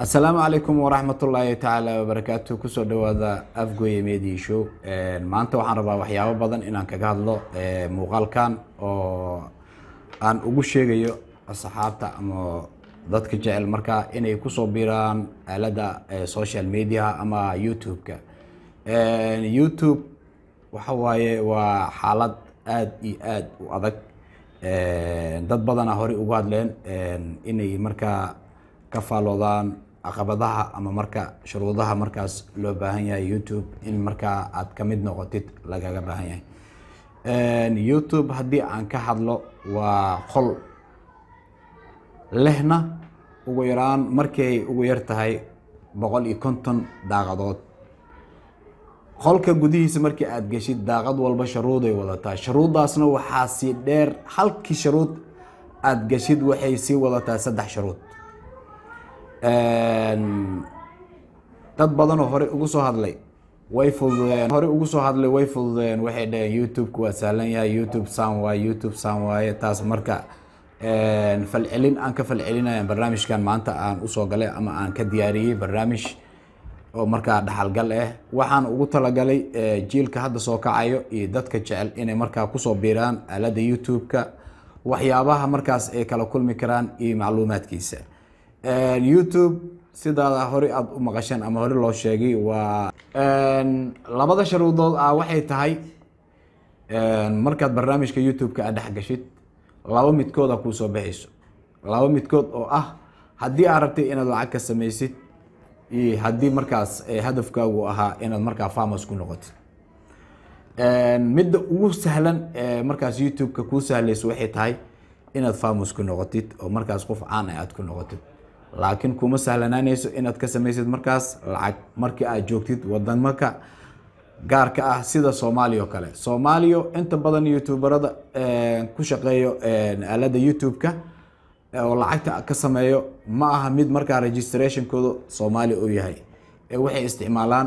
asalaamu calaykum waraxmatullaahi tacaala wabarakaatu kusoo dhawaada afgoye media show maanta waxaan rabaa waxyaabo badan inaan kaga hadlo muuqaalkan oo aan ugu sheegayo asxaabta ama dadka jecel markaa inay kusoo biiraan aalada social media ama youtube-ka youtube waxa waaye waa xaalad aada iyo aada u adag dad badana horey ugu hadleen inay markaa ka faaloodaan caqabadaha ama marka shuruudaha markaas loo baahan yahay youtube in markaa aad ka mid noqotid lagaga baahan yahay youtube haddii aan ka hadlo waa qol lehna ugu yaraan markay ugu yar tahay boqol iyo konton daaqadood qolka gudihiisa markii aada geshid daaqad walba sharuuday wadataa sharuuddaasna waxaa sii dheer halkii sharuud aada geshid waxay sii wadataa saddex sharuud dad badanoo hore ugu soo hadlay way fududeen hore ugu soo hadlay way fududeen waxay dhaheen youtube-ka waa sahlan yahay youtube san waaye youtube san waaye taas marka falcelin aan ka falcelinaya barnaamijkan maanta aan usoo galay ama aan ka diyaariyey barnaamij oo markaa dhaxalgal ah waxaan ugu talagalay jiilka hadda soo kacayo iyo dadka jecel inay markaa kusoo biiraan aalada youtube-ka waxyaabaha markaas ay kala kulmi karaan iyo macluumaadkiisa youtube sidaada hore aada u maqasheen ama hore loo sheegay waa labada sharuudood ah waxay tahay markaad barnaamijka youtube-ka aad dhex gashid laba midkooda kuu soo baxayso laba midkood oo ah haddii aad rabtay inaad lacag ka samaysid iyo haddii markaas hadafkaagu ahaa inaad markaa farmers ku noqotid midda ugu sahlan markaas youtube-ka kuu sahlayso waxay tahay inaad farmers ku noqotid oo markaas qof caan ah aad ku noqotid laakiin kuma sahlanaanayso inaad ka samaysid markaas lacag markii aad joogtid wadamaka gaarka ah sida soomaaliya oo kale soomaaliya inta badan youtuberada ku shaqeeyo aalada youtube-ka oo lacagta ka sameeyo ma aha mid markaa registrationkooda soomaaliya uu yahay waxay isticmaalaan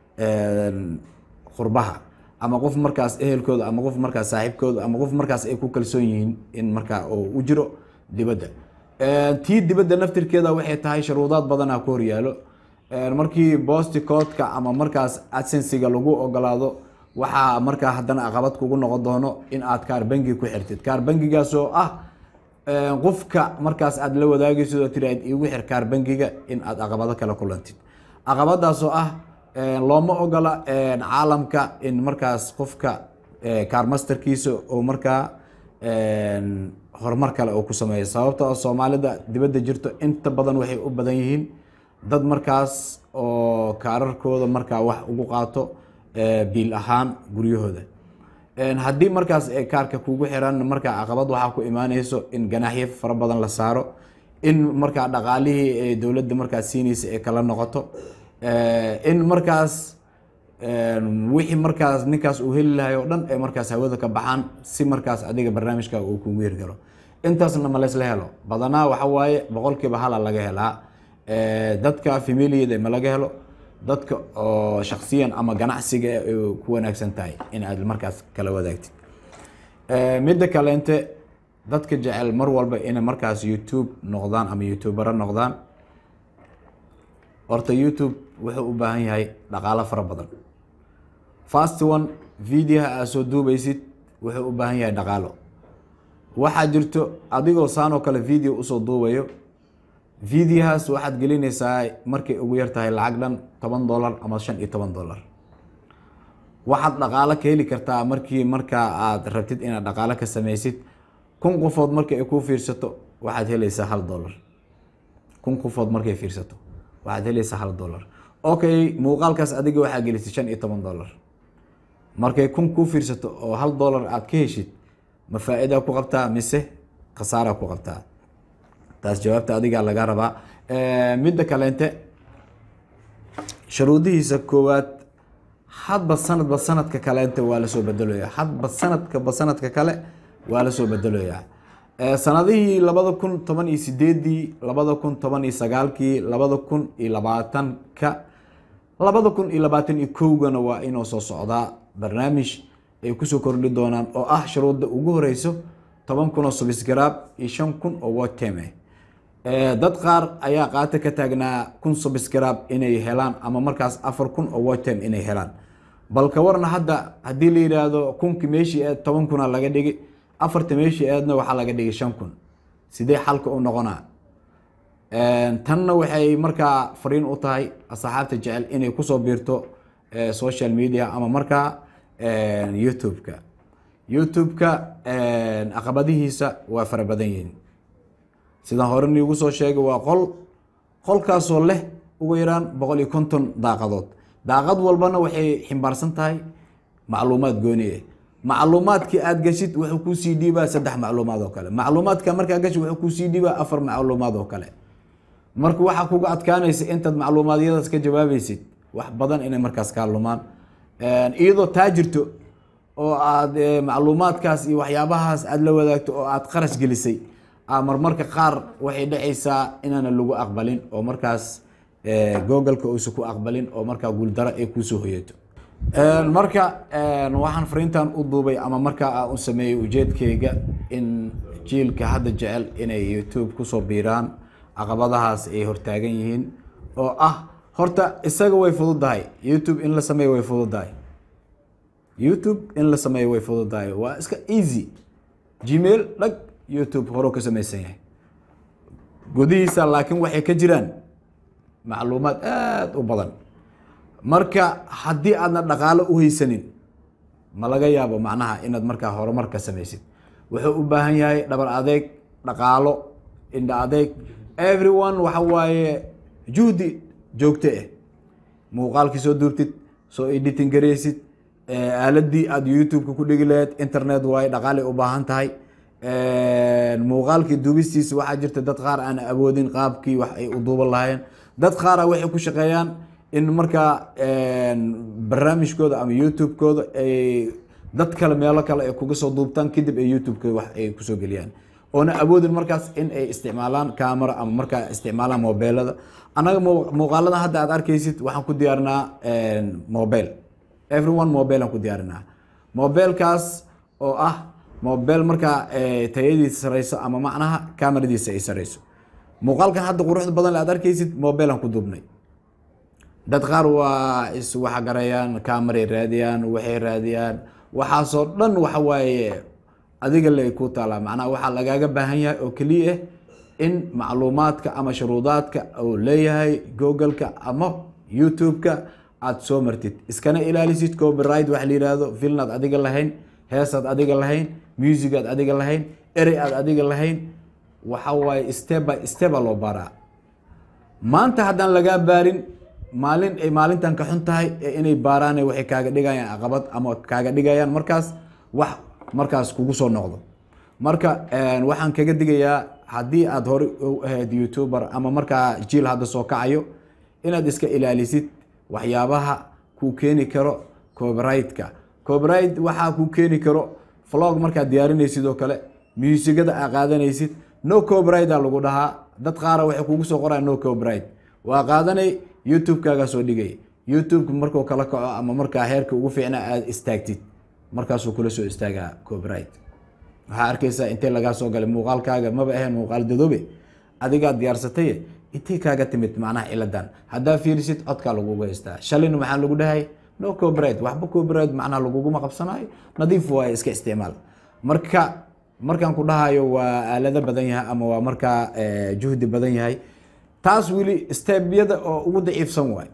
qurbaha ama qof markaas ehelkooda ama qof markaas saaxiibkooda ama qof markaas ay ku kalsoon yihiin in markaa u jiro dibadda tii dibadda naftirkeeda waxay tahay sharuudaad badanaa ku horyaalo markii bosticoodka ama markaas adsensiga lagu ogolaado waxaa markaa haddana aqabad kugu noqon doono in aad kaar bangi ku xirtid kaar bangigaas oo ah qofka markaas aad la wadaagaysid oo tiraad iigu xir kaar bangiga in aad aqabado kala kulantid aqabadaas oo ah looma ogola caalamka in markaas qofka kaar masterkiisa oo markaa horumar kale oo ku sameeya sababtoo soomaalida dibadda jirto inta badan waxay u badan yihiin dad markaas oo kaararkooda markaa wax ugu qaato biil ahaan guryahooda haddii markaas kaarka kugu xiran markaa caqabad waxaa ku imaaneyso in ganaaxyo fara badan la saaro in markaa dhaqaalihii dowladda markaas siinaysa ay kala noqoto in markaas wixii markaas ninkaas uu heli lahay oo dhan ay markaas hawada ka baxaan si markaas adiga barnaamijka uu kugu hirgalo intaasna ma laysla helo badanaa waxa waaye boqolkiiba hala laga helaa dadka familiyada ma laga helo dadka oo shaksiyan ama ganacsiga ku wanaagsan tahay in aad markaas kala wadaagtid midda kaleente dadka jecel mar walba inay markaas youtube noqdaan ama youtubero noqdaan horta youtube wuxuu u baahan yahay dhaqaalo fara badan fast one videoha aad soo duubaysid wuxuu u baahan yahay dhaqaalo waxaa jirto adigoo saan oo kale video usoo duubayo videohaas waxaad gelinaysaa markay ugu yar tahay lacag dhan toban dollar ama shan iyo toban dollar waxaad dhaqaalo ka heli kartaa markii markaa aad rabtid inaad dhaqaalo ka samaysid kun qofood marka ay kuu fiirsato waxaad helaysaa hal dollar kun qofood markay fiirsato waxaad helaysaa hal dollar okay muuqaalkaas adiga waxaa gelisay shan iyo toban dollar markay kun kuu fiirsato oo hal dollar aad ka heshid ma faa-idaa ku qabtaa mise khasaaraa ku qabtaa taas jawaabta adigaa laga rabaa midda kaleente sharuudihiisa koowaad hadba sanadba sanadka kaleente waa lasoo bedeloyaa hadba sanadkaba sanadka kale waa lasoo bedeloyaa sanadihii labada kun toban iyo sideedii labada kun toban iyo sagaalkii labada kun iyo labaatanka labada kun iyo labaatan iyo kowgana waa inuu soo socdaa barnaamij ay kusoo kordhi doonaan oo ah shuruudda ugu horeyso toban kun oo subscribe iyo shan kun oo watime Eh, dad qaar ayaa qaata ka taagnaa kun subscribe inay helaan ama markaas afar kun oo watch time inay helaan bal ka warna hadda haddii la yidhaahdo kunki meeshii eed toban kuna laga dhigi afarta meeshii eedna waxaa laga dhigay shan kun sidee xalka u noqonaa tanna waxay markaa fariin u tahay asxaabta jecel inay kusoo biirto eh, social media ama markaa eh, youtube-ka youtube-ka caqabadihiisa waa fara badan yihiin sidaan hore niigu soo sheegay waa qol qolkaasoo leh ugu yaraan boqol iyo konton daaqadood daaqad walbana waxay ximbaarsan tahay macluumaad gooni ah macluumaadkii aad gashid wuxuu kuusii dhiibaa saddex macluumaad oo kale macluumaadka markaa gashid wuxuu kuusii dhiibaa afar macluumaad oo kale marka waxaa kuga adkaanaysa intaad macluumaadyadaas ka jawaabaysid wax badan inay markaas kaa lumaan iyadoo taa jirto oo aad eh, macluumaadkaas iyo waxyaabahaas aad la wadaagto oo aad qarash gelisay aa marmarka qaar waxay dhacaysaa inaana lagu aqbalin oo markaas eh, googleka uusan ku aqbalin oo markaa guuldaro ay kuusoo hoyato marka waxaan fariintan u duubay ama markaa aan u sameeyey ujeedkayga in jiilka hadda jecel inay youtube kusoo biiraan caqabadahaas ay hortaagan yihiin oo ah horta isaga way fududahay youtube in la sameeyo way fududahay youtube in la sameeyo way fududahay waa iska easy gmail dhag youtube horuu ka samaysan yahay gudihiisa laakiin waxay ka jiraan macluumaad aada u badan marka haddii aadna dhaqaalo u haysanin ma laga yaabo macnaha inaad markaa horumar ka samaysid wuxuu u baahan yahay dhabar adeeg dhaqaalo indha adeeg everyone waxa waaye juhdi joogto ah muuqaalkii soo duubtid soo editing garaysid aaladii aada youtube-ka ku dhigi lahayd internet waaye dhaqaalay u baahan tahay muuqaalkii duubistiisa waxaa jirta dad qaar aan awoodin qaabkii wax ay u duuban lahayn dad qaara waxay ku shaqeeyaan in markaa barnaamijkooda ama youtube-kooda ay dad kale meelo kale ay kuga soo duubtaan kadib ay youtube-ka wax ay kusoo geliyaan oona awoodin markaas in ay isticmaalaan camera ama markaa isticmaalaan mobeelada annaga mu- muuqaalada hadda aad arkaysid waxaan ku diyaarinaa mobile everyone mobile aan ku diyaarinaa mobilekaas oo ah mobile markaa eh, tayadiisa sareyso ama macnaha cameradiisa ay sareyso muuqaalkan hadda quruxda badan aad arkaysid mobile aan ku duubnay dad qaar waa iswaxgarayaan cameray raadiyaan waxay raadiyaan waxaasoo dhan waxa waaye adiga lay ku taalaa macnaha waxaa lagaaga baahan yahay oo keliya ah in macluumaadka ama shuruudaadka uu leeyahay google-ka ama youtube-ka aad soo martid iskana ilaalisid copyright waxa la yihahdo filnaad adiga lahayn heesaad adiga lahayn musicaad adiga lahayn erey aad adiga lahayn waxa waaye step by step a loo baaraa maanta haddaan lagaa baarin maalin ay maalintan ka xun tahay ee inay baaraan waxay kaaga dhigayaan caqabad ama kaaga dhigayaan markaas wax markaas kugu soo noqdo marka waxaan kaga digayaa haddii aad hore u ahayd youtuber ama markaa jiil hadda soo kacayo inaad iska ilaalisid waxyaabaha kuu keeni karo copyright-ka copyright waxaa kuu keeni karo vlog markaad diyaarinaysid oo kale muusigada aa qaadanaysid no copyright aa lagu dhahaa dad qaara waxay kugu soo qoraan no copyright waa qaadanay youtube-kaagaa soo dhigay youtube-ka markuu kala kaco ama markaa heerka ugu fiicna aad istaagtid markaasuu kula soo istaagaa copyright waxaa arkaysaa intay lagaa soo galay muuqaalkaaga maba ahayn muuqaal dadoobe adigaa diyaarsatay intay kaaga timid macnaha ciladan haddaa fiirisid codkaa laguga haystaa shalina maxaa lagu dhahay no copyright waxba copyright macnaha laguguma qabsanayo nadiif waaye iska isticmaal marka markaan ku dhahayo waa aalado badan yahay ama waa markaa eh, juhdi badan yahay taas weli stebyada oo ugu daciifsan waay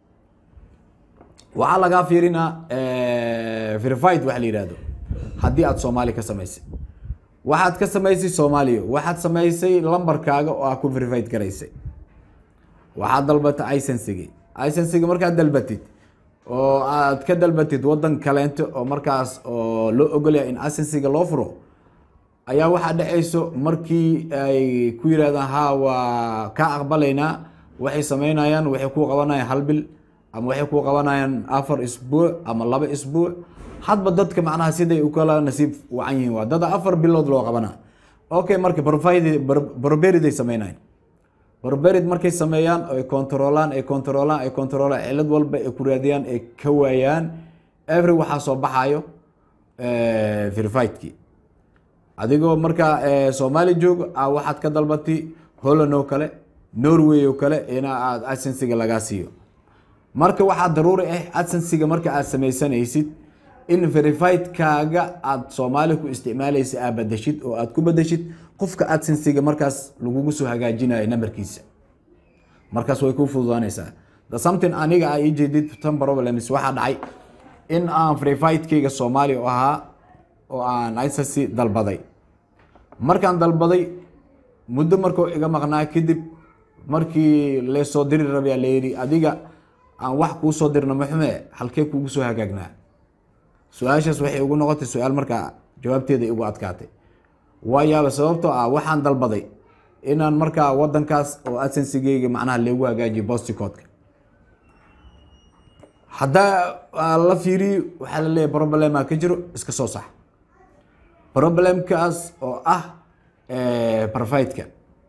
waxaa lagaa fiirinaa verified waxa la yihahdo haddii aad soomaali ka samaysay waxaad ka samaysay soomaaliya waxaad samaysay lambarkaaga oo aad ku verified garaysay waxaad dalbatay icensiga icensiga markaad dalbatid oo aad ka dalbatid wadan kaleento oo markaas oo loo ogolyahay in icensiga loo furo ayaa waxaa dhacayso markii ay ku yidhahdaan ha waa kaa aqbalaynaa waxay sameynayaan waxay ku qabanayaan hal bil ama waxay ku qabanayaan afar isbuuc ama laba isbuuc hadba dadka macnaha siday u kala nasiib wacan yihiin waa dada afar bilood loo qabanaa okay marka barberid ay sameynayan barberid markay sameeyaan ay controlaan ay controlaan ay controlaan cilad walba ay ku raadiyaan ay ka waayaan every waxaa soo baxayo verifiedkii adigoo markaa soomaali joog a waxaad ka dalbatay holland oo kale norway oo kale ina aad adsensiga lagaa siiyo marka waxaa daruuri ah adsensiga marka aad sameysanaysid in verifiedkaaga aad soomaali ku isticmaalaysa aad badashid oo aad ku badashid qofka adsensiga markaas lagugu soo hagaajinayo nambarkiisa markaas way ku fududaanaysaa the something aniga a ii jeedid tan problems waxaa dhacay in aan verifiedkayga soomaali u ahaa oo aan isasi dalbaday markaan dalbaday muddo markuu iga maqnaa kadib markii leesoo diri rabyaa layidhi adiga aan wax kuu soo dirno maxume halkee kuugu soo hagaagnaa su-aashaas waxay ugu noqotay su-aal markaa jawaabteeda igu adkaatay waayaaba sababtoo ah waxaan dalbaday inaan markaa wadankaas oo adsensigeyga macnaha leegu hagaajiyo bosticoodka haddaa la fiiriyo waxaa la leeyahy problema ka jiro iska soo sax problemkaas oo ah barfidka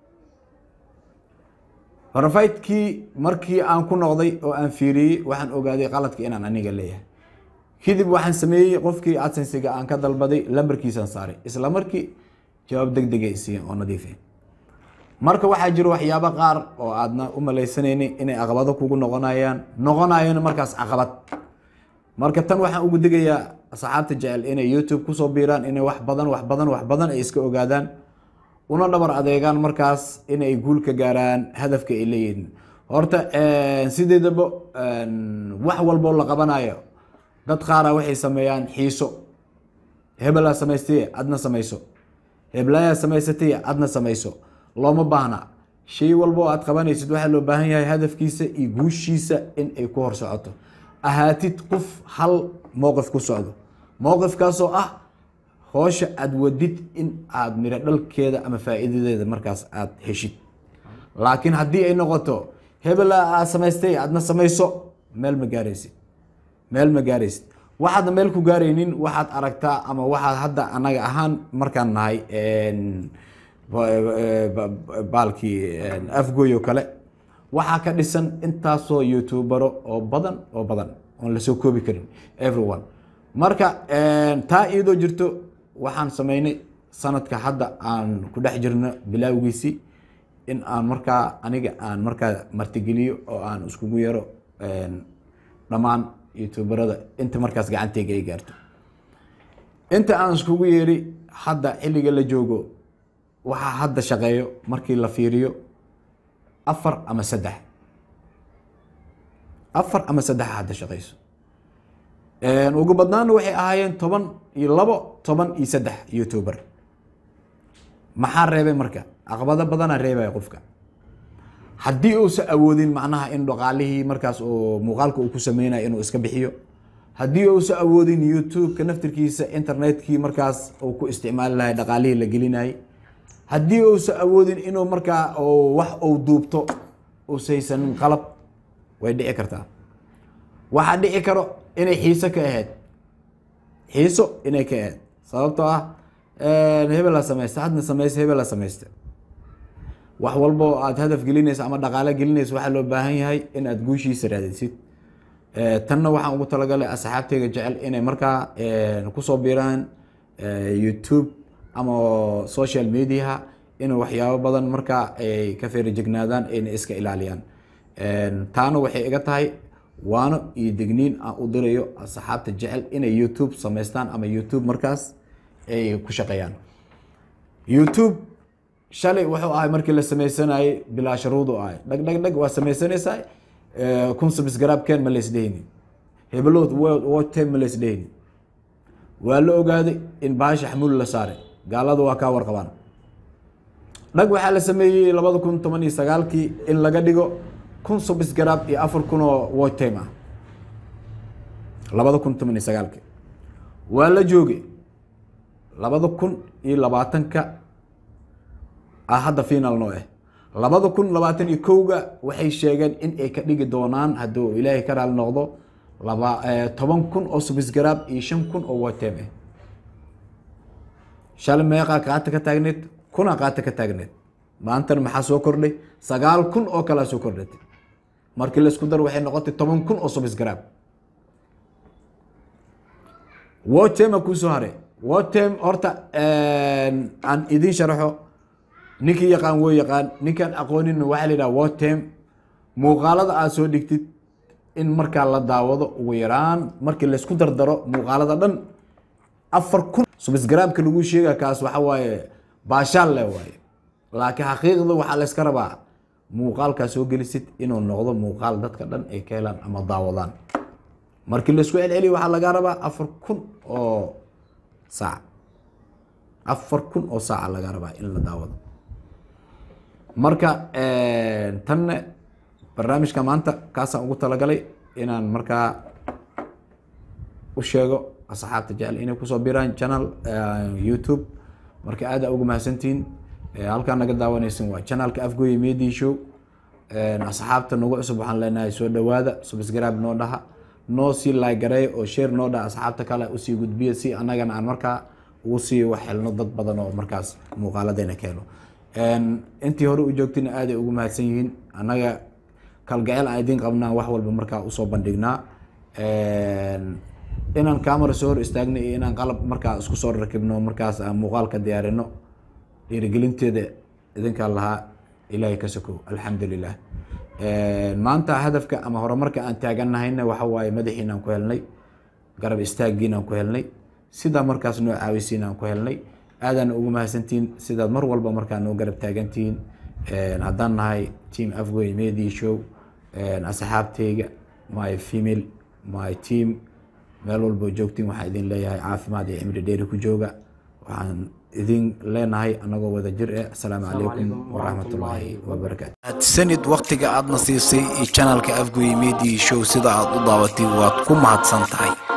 barfidkii markii aan ku noqday oo aan fiiriyey waxaan ogaaday qaladka inaan aniga leeyahay kadib waxaan sameeyey qofkii adsensiga aan ka dalbaday lambarkiisaan saaray isla markii jawaab deg degay siiyen oo nadiife marka waxaa jiro waxyaabo qaar oo aadna u maleysanayni inay caqabado kugu noqonayaan noqonayona markaas caqabad marka tan waxaan ugu digayaa asxaabta jecel inay youtube kusoo biiraan inay wax badan wax badan wax badan ay iska ogaadaan una dhabar adeegaan markaas inay guul ka gaaraan hadafka ay leeyihiin horta sideedaba wax walboo la qabanayo dad qaara waxay sameeyaan xiiso hebelaa samaystay adna samayso heblayaa samaysatay adna samayso looma baahna shay walba oo aad qabanaysid waxaa loo baahan yahay hadafkiisa iyo guushiisa in ay ku hor socoto ahaatid qof hal mowqif ku socdo mowqifkaasoo ah hoosha aad wadid in aad miro dhalkeeda ama faa'iidadeeda markaas aad heshid laakiin haddii ay noqoto hebela aad samaystay adna samayso meel ma gaaraysid meel ma gaaraysid waxaadna meel ku gaaraynin waxaad aragtaa ama waxaad hadda anaga ahaan markaan nahay baalkii afgoy oo kale waxaa ka dhisan intaasoo youtubero oo badan oo badan oon lasoo koobi karin everyone marka taa iyadoo jirto waxaan sameynay sanadka hadda aan ku dhex jirno bilaawgiisii in aan markaa aniga aan markaa martigeliyo oo aan iskugu yaro dhammaan youtuberada inta markaas gacanteyga ay gaarto inta aan iskugu yeeri hadda xilliga la joogo waxaa hadda shaqeeyo markii la fiiriyo afar ama saddex afar ama saddexa hadda shaqeyso ugu badnaana waxay ahaayeen toban iyo labo toban iyo saddex youtuber maxaa reebay marka caqabado badanaa reebaya qofka haddii uusa awoodin macnaha in dhaqaalihii markaas oo muuqaalka uu ku sameynaya inuu iska bixiyo haddii uusa awoodin youtube-ka naftirkiisa internetkii markaas uu ku isticmaali lahay dhaqaalihii la gelinayay haddii uusa awoodin inuu markaa wax uu duubto uusaysanin qalab way dhici kartaa waxaa dhici karo inay xiiso ka ahayd xiiso inay ka ahayd sababtoo ah hebela samaysta hadna samaysta hebela samaysta wax walbo aad hadaf gelinaysa ama dhaqaalo gelinaysa waxaa loo baahan yahay in aad guushiisa raadisid tanna waxaan ugu talagalay asxaabteyga jecel inay markaa kusoo biiraan youtube ama social mediaha in waxyaabo badan markaa ay ka feerajegnaadaan ayna iska ilaaliyaan taana waxay iga tahay waano iyo degniin aan u dirayo asxaabta jecel inay youtube samaystaan ama youtube markaas ay ku shaqeeyaan youtube shalay wuxuu ahay markii la sameysanayay bilaa sharuud u ahay dhag dhag dhag waa sameysanaysaa kun subscribe-keen ma laysdhehaynin hebelood watime ma laysdhehaynin waa la ogaaday in bahasha xamuul la saaray gaalada waa kaa warqabaan dhag waxaa la sameeyey labada kun toban iyo sagaalkii in laga dhigo kun subscribe iyo afar kun oo watime ah labada kun toban iyo sagaalkii waa la joogay labada kun iyo labaatanka ah hadda final noo ah labada kun labaatan iyo kowga waxay sheegeen in ay ka dhigi doonaan hadduu ilaahay ka raali noqdo laba toban kun oo subscribe iyo shan kun oo watime ah shalay meeqaa qaata ka taagneed kunaa qaata ka taagneed maantana maxaa soo kordhay sagaal kun oo kalea soo kordhatay markii laisku dar waxay noqotay toban kun oo subscribe watema kuu soo haray watem horta aan idiin sharaxo ninkii yaqaan woo yaqaan ninkaan aqooninna waxaa la yidhaha wotem muuqaalada aad soo dhigtid in markaa la daawado ugu yaraan markii laysku dardaro muuqaalada dhan afar kun subsgaraamka lagu sheega kaas waxa waaye baashaal le waaye laakiin xaqiiqda waxaa layska rabaa muuqaalkaa soo gelisid inuu noqdo muuqaal dadka dhan ay ka helaan ama daawadaan markii laysku celceliyo waxaa laga rabaa afar kun oo saac afar kun oo saaca laga rabaa in la daawado marka tanne barnaamijka maanta kaasaan ugu talagalay inaan markaa u sheego asxaabta jecel inay kusoo biraan channel youtube marka aada ugu mahadsantihiin halkaa naga daawanaysan waa channelka afgooye media show asxaabta nagu cusub waxaan leenahay soo dhawaada subscribe noo dhaha noo sii laagareeya oo share noo dhaha asxaabta kale usii gudbiya si annagana aan markaa ugu sii wax helno dad badan oo markaas muuqaaladeena ka helo intii hore u joogtina aaday ugu mahadsan yihiin annaga kalgaceel aan idiin qabnaa wax walba markaa usoo bandhignaa inaan camera soo hor istaagno iyo inaan qalab markaa isku soo rakibno markaas aan muuqaalka diyaarino dhiirigelinteeda idinkaa lahaa ilaahay ka sokow alxamdulilah maanta hadafka ama horumarka aan taaganahayna waxa waaye madaxiinaan ku helnay garab istaagiinaan ku helnay sidaa markaas noo caawisiinaan ku helnay aadaan ugu mahadsantihiin sidaad mar walba markaa noo garab taagantihiin haddaan nahay team afgoy media show asxaabteyga my female my team meel walboo joogtiin waxaan idin leeyahay caafimaad iyo cimri dheeri ku jooga waxaan idin leenahay anagoo wada jir eh asalaamu calaykum waraxmatullaahi wabarakaatu sanid waktiga aadna siisay iyo janalka afgoy media show sida aad u daabatay waad ku mahadsan tahay